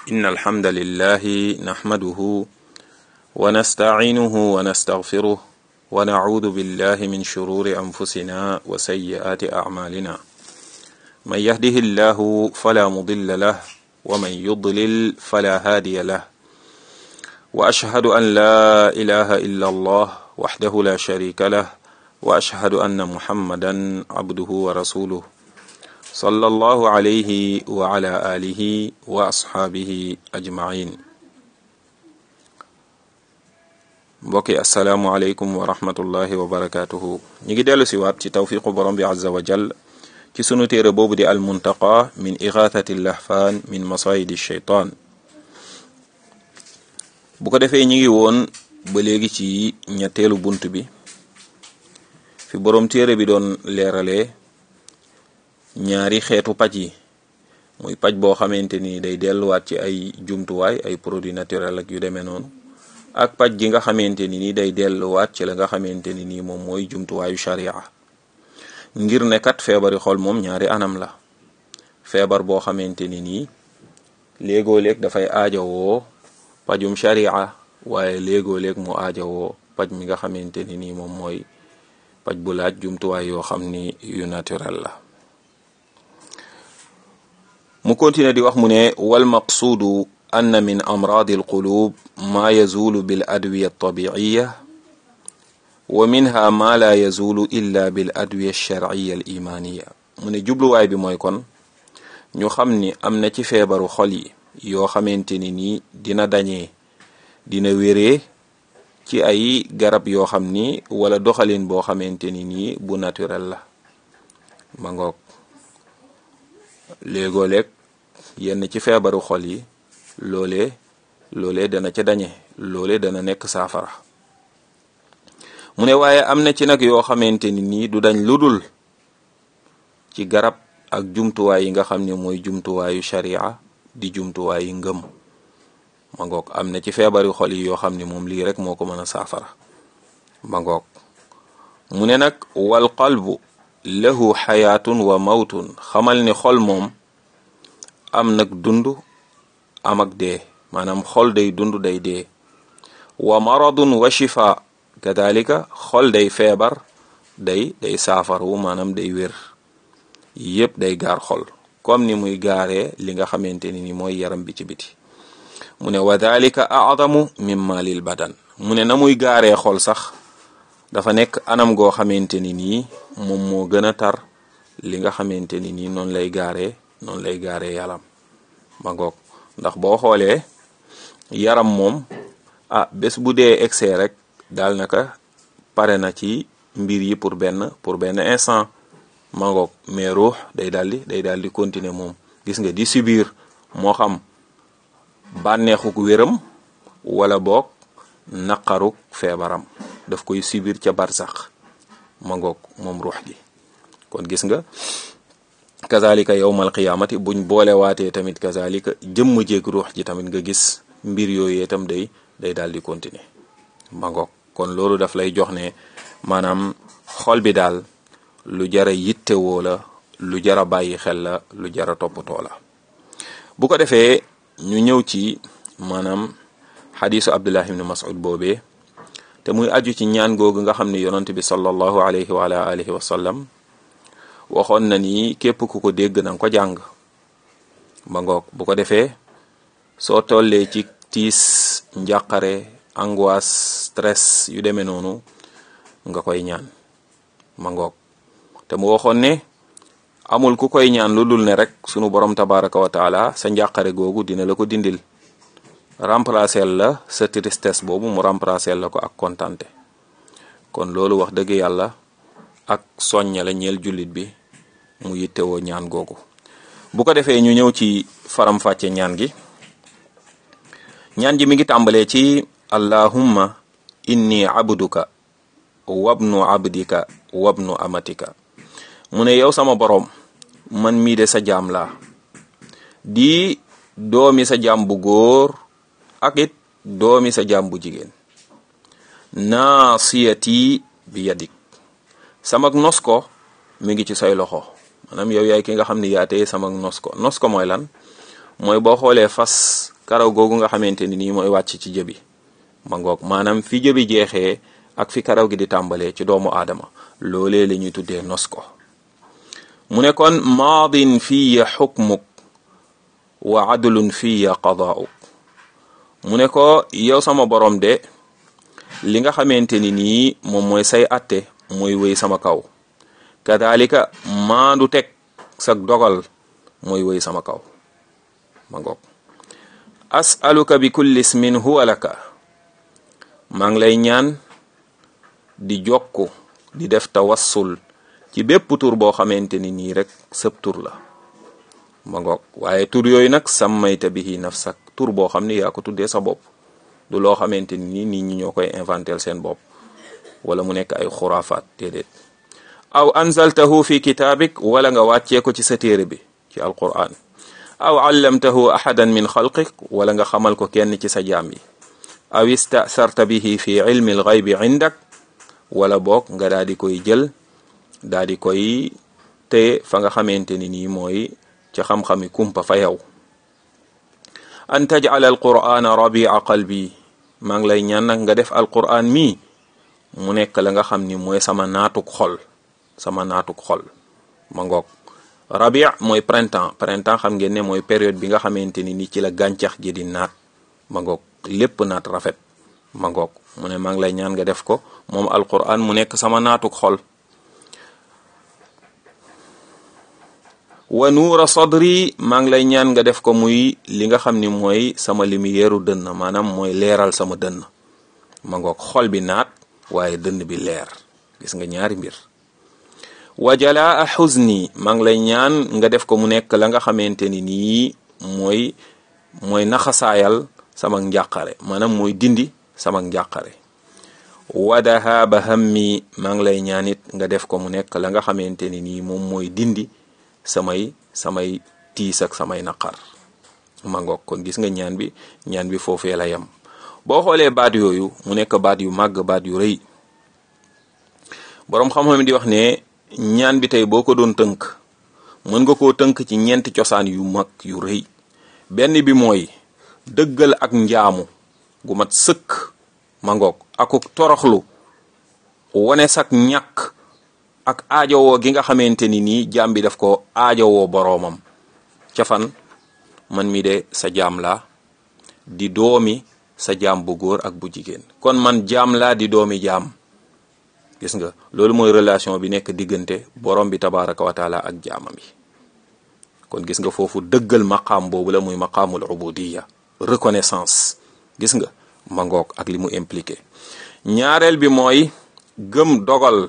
إن الحمد لله نحمده ونستعينه ونستغفره ونعوذ بالله من شرور أنفسنا وسيئات أعمالنا من يهده الله فلا مضل له ومن يضلل فلا هادي له وأشهد أن لا إله إلا الله وحده لا شريك له وأشهد أن محمدا عبده ورسوله صلى الله عليه وعلى آله وأصحابه أجمعين mbokki asalaamualeykum wa rahmatullahi wa barakatuhu ñu ngi dellu si waat ci tawfiqu borom bi azza wa jal ci sunu téere boobu di almuntaqa min igathati lahfaan min masayidi sheytaan bu ko defee ñi ngi woon ba léegi ci ñetteelu bunt bi fi borom téere bi doon leeralee ñaari xeetu paj yi muy paj boo xamante ni day delluwaat ci ay jumtuwaay ay produits naturels ak yu demee noonu ak paj gi nga xamante ni nii day delluwaat ci la nga xamante ni nii moom mooy jumtuwaayu sharia ngir ne kat feebari xol moom ñaari anam la feebar boo xamante ni nii léegoo-léeg dafay aajowoo pajum sharia waaye léegoo-léeg mu aajowoo paj mi nga xamante ni nii moom mooy paj bu laaj jumtuwaay yoo xam ni yu naturel la mu continue di wax mu ne wal maqsuudu anna min amraadi alqulub ma yazulu bil adwiya altabiiya wa minha ma la yazulu illa bil adwiya alsharciya alimaaniya mu ne jubluwaay bi mooy kon ñu xam ni am na ci feebaru xol yi yoo xamante ni nii dina dañee dina wéree ci ay garab yoo xam ni wala doxalin boo xamante ni nii bu naturel la ma ngoog léegoo-léeg yenn ci feebaru xol yi loolee loolee dana ca dañe loolee dana nekk saafara mu ne waaye am na ci nag yoo xamante ni nii du dañ ludul ci garab ak jumtuwaay yi nga xam ne mooy jumtuwaayu sharia di jumtuwaayu ngëm ma ngoog am na ci feebaru xol yi yoo xam ne moom lii rek moo ko mën a saafara ma ngoog mu ne nag wal qalbu lahu xayaatun wa mawtun xamal ni xol moom am nag dund am ak dee maanaam xol day dund day dee wa maradun wa shifa kadalika xol day feebar day day saafaru maanaam day wér yépp day gaar xol comme ni muy gaaree li nga xamante ni ni mooy yaram bi ci biti mu ne wa dalika a'zamu mimma lil badan mu ne na muy gaaree xol sax dafa nekk anam goo xamante ni nii moom moo gën a tar li nga xamante ni nii noonu lay gaaree noonu lay gaaree yaram ma ngoog ndax boo xoolee yaram moom ah bés bu dee excès rek daal naka pare na ci mbir yi pour benn pour benn instant ma ngoog mais ruux day daldi day daal di continuer moom gis nga di subir moo xam bànneexuk wéram wala boog naqaruk feebaram daf koy subir ca barsax ma ngoog moom ruux gi kon gis nga kazalika yowmal qiyaamati buñ boolewaatee tamit kazalika jëmm jéeg ruux ji tamit nga gis mbir yooyu itam day day daal di continuer ma ngoog kon loolu daf lay jox ne maanaam xol bi daal lu jara yittewoo la lu jara bàyyi xel la lu jara toppatoo la bu ko defee ñu ñëw ci maanaam xadisu abdullah ibni mas'ud boobee te muy aju ci ñaan googu nga xam ne yonent bi sallallahu alayhi wa ala alihi wa sallam waxoon na ni képp ku ko dégg na nga ko jàng ba ngoog bu ko defee soo tollee ci tiis njàqare angoisse stress yu demee noonu nga koy ñaan ma ngoog te mu waxoon ne amul ku koy ñaan lu dul ne rek sunu borom tabaraka wa taala sa njàqare googu dina la ko dindil remplacer la sa tristesse boobu mu remplacer la ko ak kontante kon loolu wax dëgg yàlla ak soñña la ñeel jullit bi mu yittewoo ñaan googu bu ko defee ñu ñëw ci faram-fàcce ñaan gi ñaan ji mi ngi tàmbalee ci allahumma inni abduka wabnu abdika wabnu amatika mu ne yow sama boroom man mii de sa jaam laa di doomi sa jaam bu góor ak it doomi sa jaam bu jigéen naasiyati bi yadik samak nos ko mi ngi ci say loxo maanaam yow yaay ki nga xam ne yaa tey samak nos ko nos ko mooy lan mooy boo xoolee fas karaw googu nga xamante ni nii mooy wàcc ci jëbi ma ngoog maanaam fi jëbi jeexee ak fi karaw gi di tàmbalee ci doomu aadama loolee la ñuy tuddee nos ko mu ne kon maadin fiya xukmuk wa adlun fiya qadaa'uk mu ne ko yow sama borom de li nga xamante ni nii moom mooy say atte mooy wéy sama kaw kadalika maandu teg sa dogal mooy wéy sama kaw ma ngoog asaluka bi kulli ismin huwa laka maa ngi lay ñaan di jokku di def tawassul ci bépp tur boo xamante ni nii rek sëb tur la ma ngoog waaye tur yooyu nag sammayta bihi nafsak tur boo xam ne yaa ko tuddee sa bopp du loo xamante ni nit ñi ñoo koy inventel seen bopp wala mu nekk ay xuraafaat déedéet aw anzaltahu fi kitaabik wala nga wàccee ko ci sa téere bi ci alquran aw allamtahu ahadan min xalqik wala nga xamal ko kenn ci sa jaam yi aw istasarta bihi fi ilmi alxaybi indak wala boog nga daal di koy jël daal di koy téye fa nga xamante ni nii mooy ca xam-xami kumpa fa yow an tajcala alqur'ana rabia qalbi maa ngi lay ñaan nag nga def alqur'an mii mu nekk la nga xam ni mooy sama naatuk xol sama naatuk xol ma ngoog rabi mooy printemps printemps xam ngeen ne mooy période bi nga xamante ni ni ci la gàncax gi di naat ma ngoog lépp naat rafet ma ngoog mu ne maa ngi lay ñaan nga def ko moom alqur'an mu nekk sama naatuk xol wa nuura sadri maa ngi lay ñaan nga def ko muy li nga xam ni mooy sama lumière dënn maanaam mooy leeral sama dënn ma ngoog xol bi naat waaye dënn bi leer gis nga ñaari mbir wa jalaa xuzni maa ngi lay ñaan nga def ko mu nekk la nga xamante ni nii mooy mooy naxasaayal sama njàqare maanaam mooy dindi sama njàqare wa dahaaba hammi maa ngi lay ñaan it nga def ko mu nekk la nga xamante ni nii moom mooy dindi samay samay tiis ak samay naqar ma ngoog kon gis nga ñaan bi ñaan bi foofee la yem boo xoolee baat yooyu mu nekk baat yu màgg baat yu rëy boroom xam-xam di wax ne ñaan bi tey boo ko doon tënk mën nga koo tënk ci ñeenti cosaan yu mag yu rëy benn bi mooy dëggal ak njaamu gu mat sëkk ma ngoog akuk toroxlu wane sak ñàkk ak aajowoo gi nga xamante ni nii jaam bi daf ko aajowoo boroomam ca fan man mi de sa jaam laa di doomi sa jaam bu góor ak bu jigéen kon man jaam laa di doomi jaam gis nga loolu mooy relation bi nekk diggante borom bi tabaraka wa taala ak jaamam yi kon gis nga foofu dëggal maqaam boobu la muy maqaamul ubudiya reconnaissance gis nga ma ngoog ak li mu impliqué ñaareel bi mooy gëm dogal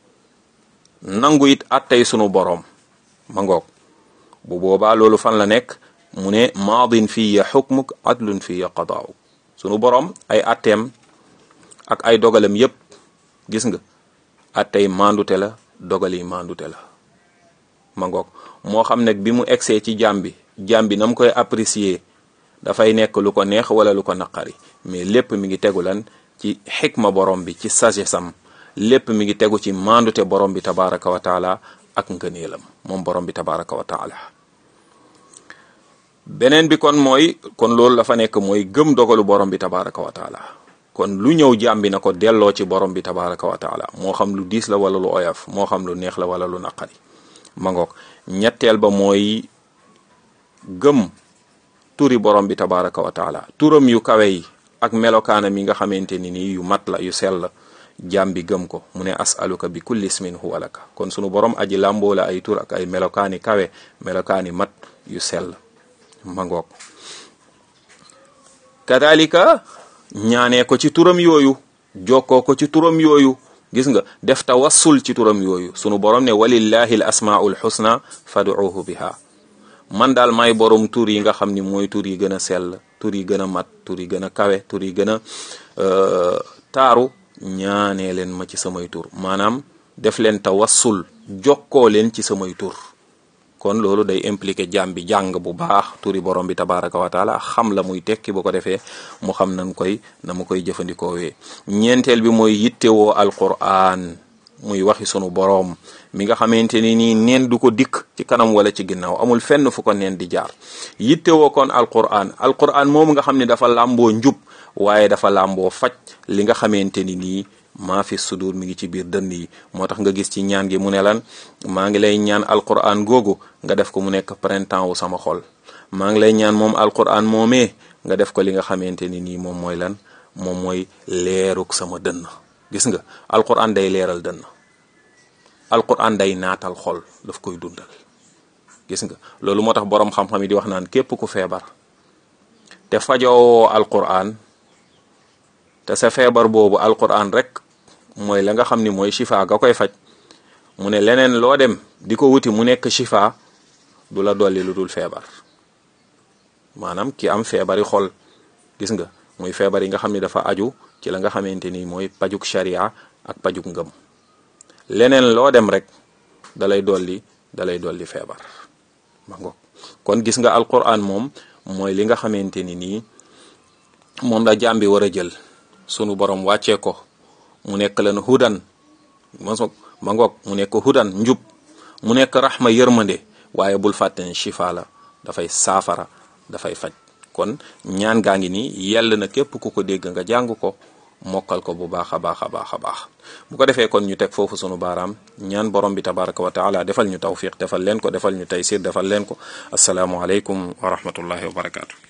nangu it attey sunu boroom ma ngoog bu boobaa loolu fan la nekk mu ne maadin fiya xukmuk adlun fiya qadaaw sunu boroom ay atteem ak ay dogalam yépp gis nga attey mandute la dogal yi mandute la ma ngoog moo xam nag bi mu egsee ci jaam bi jaam bi na mu koy apprécier dafay nekk lu ko neex wala lu ko naqari mais lépp mi ngi tegu lan ci xikma borom bi ci sagesse am lépp mi ngi tegu ci mandute borom bi tabaraka wa taala ak ngëneelam moom borom bi tabaraka wa taala beneen bi kon mooy kon loolu la fa nekk mooy gëm dogalu borom bi tabaraka wa taala kon lu ñëw jaam bi na ko delloo ci borom bi tabaraka wa taala moo xam lu diis la wala lu oyof moo xam lu neex la wala lu naqari ma ngoog ñetteel ba mooy gëm turi borom bi tabaraka wa taala turam yu kawe yi ak melokaanam yi nga xamante ni nii yu mat la yu sell jaam bi gëm ko mu ne asaluka bi kulli ismin huwa laka kon sunu borom aji làmboo la ay tur ak ay melokaani kawe melokaani mat yu sell ma ngoog kadalika ñaanee ko ci turam yooyu jokkoo ko ci turam yooyu gis nga def tawassul ci turam yooyu sunu borom ne walillahi al asmaul xusna faduuhu biha man daal may borom tur yi nga xam ni mooy tur yi gën a sell tur yi gën a mat tur yi gën a kawe tur yi gën a taaru ñaanee leen ma ci samay tur maanaam def leen tawassul jokkoo leen ci samay tur kon loolu day impliqué jaam bi jàng bu baax turi borom bi tabaraka wa taala xam la muy tekki bu ko defee mu xam nan koy na mu koy jëfandikoowee ñeenteel bi mooy yittewoo alquran muy waxi sunu boroom mi nga xamante ni nii neen du ko dikk ci kanam wala ci ginnaaw amul fenn fu ko neen di jaar yittewoo kon alquran alquran moomu nga xam ne dafa làmboo njub waaye dafa làmboo faj li nga xamante ni nii maa fi sudur mi ngi ci biir dënn yi moo tax nga gis ci ñaan gi mu ne lan maa ngi lay ñaan alquran googu nga def ko mu nekk printemps wu sama xol maa ngi lay ñaan moom alquran moomee nga def ko li nga xamante ni nii moom mooy lan moom mooy leeruk sama dënn gis nga alquran day leeral dënn alquran day naatal xol daf koy dundal gis nga loolu moo tax boroom xam-xam yi di wax naan képp ku feebar te fajoo alquran te sa feebar boobu alquran rek mooy la nga xam ni mooy shifa ga koy faj mu ne leneen loo dem di ko wuti mu nekk shifa du la dolli lu dul feebar maanaam ki am feebari xol gis nga muy feebar yi nga xam ni dafa aju ci la nga xamante ni mooy pajuk sharia ak pajuk ngëm leneen loo dem rek dalay dolli dalay dolli feebar ma ngoog kon gis nga alquran moom mooy li nga xamante ni nii moom la jaam bi war a jël sunu borom wàccee ko mu nekk leen hudan ma ngoog mu nekk hudan njub mu nekk raxma yërmande waaye bul fàtte ne shifa la dafay saafara dafay faj kon ñaan gaa ngi nii yell na képp ku ko dégg nga jàng ko mokkal ko bu baax a baax a baax a baax bu ko defee kon ñu teg foofu sunu baaraam ñaan borom bi tabaraka wa taala defal ñu tawfiq defal leen ko defal ñu taysir defal leen ko asalaamualeykum wa rahmatullahi wa barakaatu.